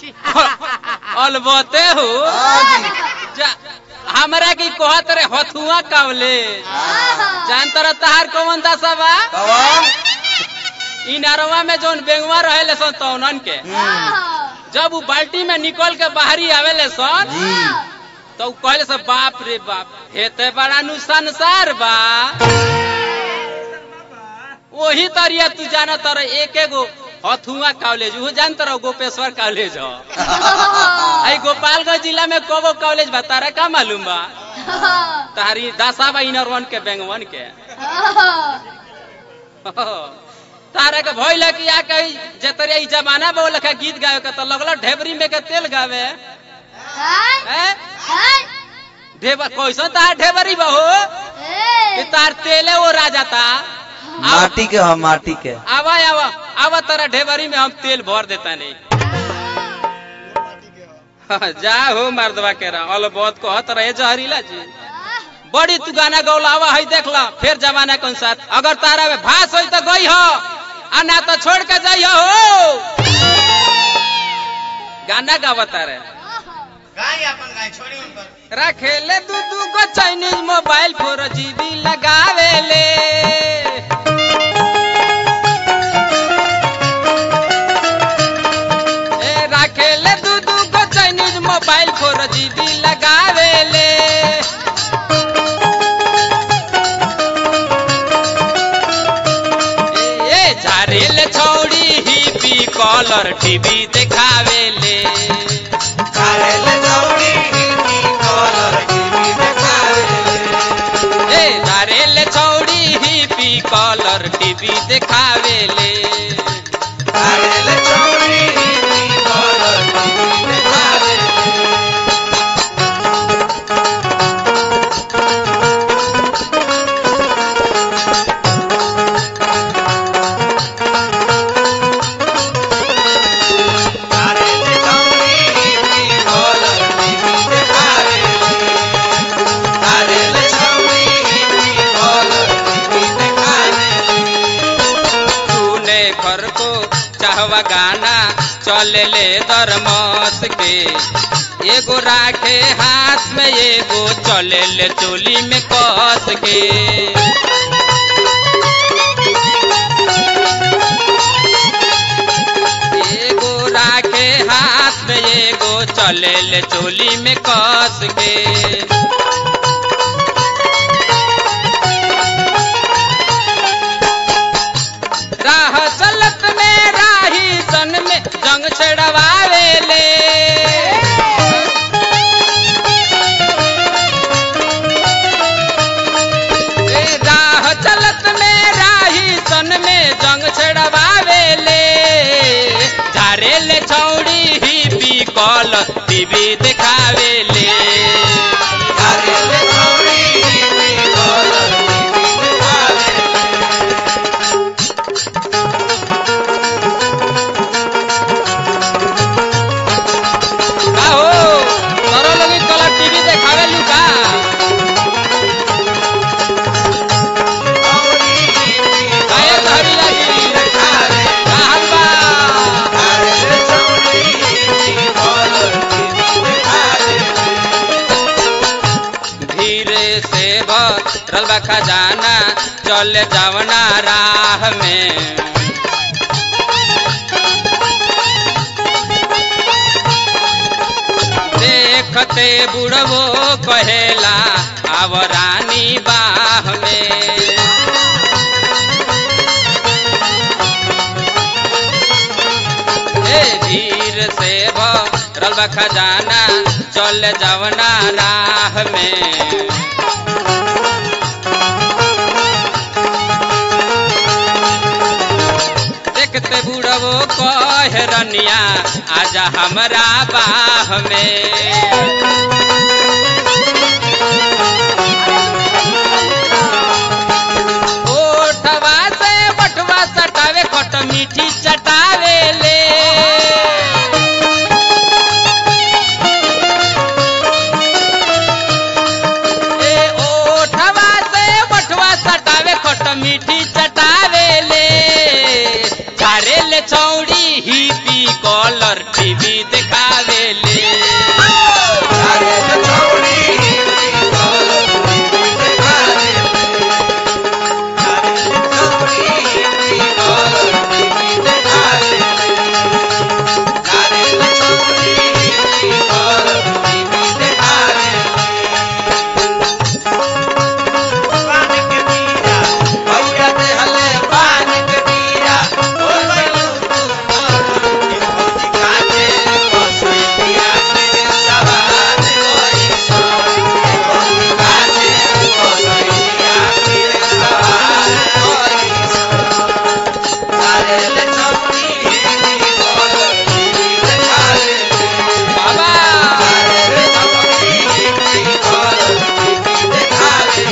अलबते हो जा हमरा की कहत रे हथुआ कावले जान तर तहार कौन दशा बा कवन इ नरवा में जोन बेंगवा रहेले सन तौनन के जब उ बाल्टी में निकल के बाहरी आवेले सन जी तो उ कहले सब बाप रे बाप हेते बड़ा नु संसार बा वही तरिया तू जाना तर एक एगो हथुआ कॉलेज वो जान तर गोपेश्वर कॉलेज हो आई गोपालगंज जिला में कोगो कॉलेज बा तारा का मालूम बा तारी दासा बा इनर के बेंगवन के तारा के भइल कि आ कही जतरिया ई जमाना बा लखा गीत गावे के तो लगल ढेबरी में के तेल गावे हैं ढेबर कैसन तार ढेबरी बा हो कि तार तेले वो राजा ता माटी के हम माटी के आवा आवा आवा तारा ढेबरी में हम तेल भर देता नहीं जा हो मर्दवा के रहा अल बहुत कहत रहे जहरीला जी बड़ी तू गाना गौलावा है देख ला फिर जमाना के अनुसार अगर तारा में भास होई तो गई हो आ ना तो छोड़ के जाई हो गाना गावता रहे गाय अपन गाय छोड़ी उनकर रखेले दू दू गो चाइनीज मोबाइल फोर जीबी लगावेले ए रखेले दू दू गो चाइनीज मोबाइल फोर जीबी लगावेले ए ए, झारेले छौड़ी हिपी कलर टीवी देखावेले कारेले चौड़ी हिंदी कलर टीवी देखावेले ए धारेले छौड़ी हिपी कलर टीवी देखावेले कारेले चौड़ी हिंदी कलर टीवी देखावेले कारेले चौड़ी हिंदी कलर टीवी देखावेले कारेले चौड़ी हिंदी कलर टीवी देखावेले तूने घर को चाहवा गाना चले ले दरमस के एगो राखे हाथ में एगो चले ले चोली में कस के एगो राखे हाथ में एगो चले ले चोली में कस के राह चलत में राही सन में जंग छड़वावेले ए, राह चलत में राही सन में जंग छड़वावेले झारेले छौड़ी ही पी कल टीवी देखावेले कारेले चौड़ी हिंदी कलर टीवी देखावेले का हो तोरो लोग कलर टीवी देखावेलू का चौड़ी हिंदी काहे धरी लगी कहल बा कारेले चौड़ी हिंदी कलर टीवी देखावेले धीरे से भरल बा खजाना चल जावना राह में देखते बुढ़वो कहेला आव रानी बाह में ए धीर से भरल बा खजाना चल जवना राह में देखते बुढ़वो कह रनिया आजा हमरा बाह में ओठवा से बटवा सटावे खट मीठी चटावे ले ए ओठवा से बटवा सटावे खट मीठी चटावे ले झारे ले छौड़ी ही पी कलर टीवी टीवी देखावेले अरे छौरी टीवी कलर टीवी देखावे अरे छौरी टीवी कलर टीवी देखावे अरे छौरी टीवी कलर टीवी देखावे पान के बीरा भैया दे हले पान के बीरा ओ गइलू तू मोर के भौजी काटे कसैया के सवार होई सो के भौजी काटे कसैया के सवार होई सो सारे ले चौड़ी टीवी कलर टीवी देखावे बाबा सारे ले चौड़ी टीवी कलर टीवी देखावे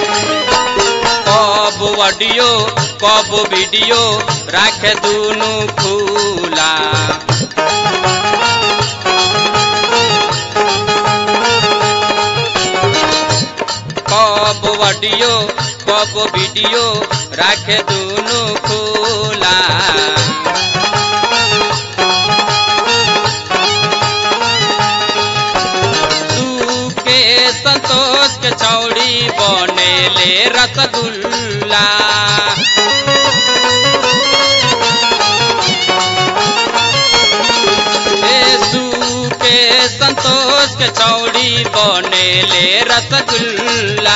कब ऑडियो कब वीडियो राखे दुनु खुला कब ऑडियो कब वीडियो राखे दुनु खुला तू के संतोष के चौड़ी बनेले रसगुल्ला यीशु के संतोष के चौड़ी बनेले रसगुल्ला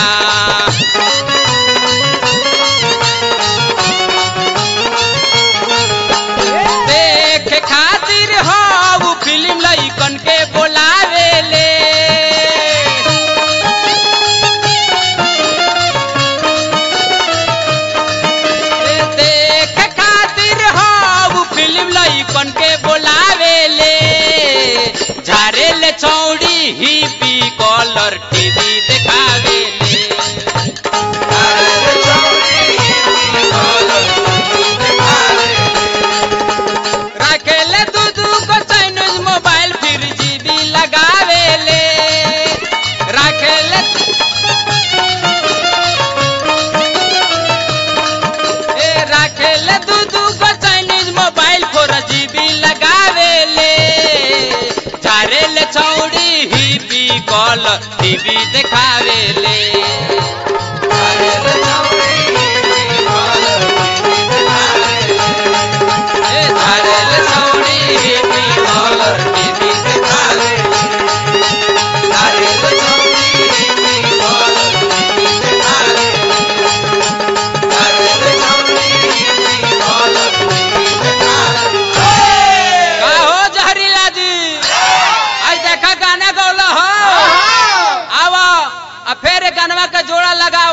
देख खातिर हो फिल्म लइकन के बोलावेले देख खातिर हो फिल्म लइकन के बोलावेले झारेले चौड़ी ही पी कलर टीवी देखावेले अरे छौरी टीवी कलर टीवी देखावे राखेले दू दू को चाइनीज मोबाइल फिर जीबी लगावेले राखेले ए राखेले दू दू को चाइनीज मोबाइल फोर जीबी लगावेले झारेले चौड़ी ही पी कॉल टीवी देखावेले अरे छौरी टीवी कलर टीवी देखावे ए झारेले चौड़ी ही पी कॉलर टीवी देखावे अरे छौरी टीवी कलर टीवी देखावे अरे छौरी टीवी कलर टीवी देखावे का हो जहरीला जी आज देखा गाना गौला हो आवा आ फेर गानवा का जोड़ा लगा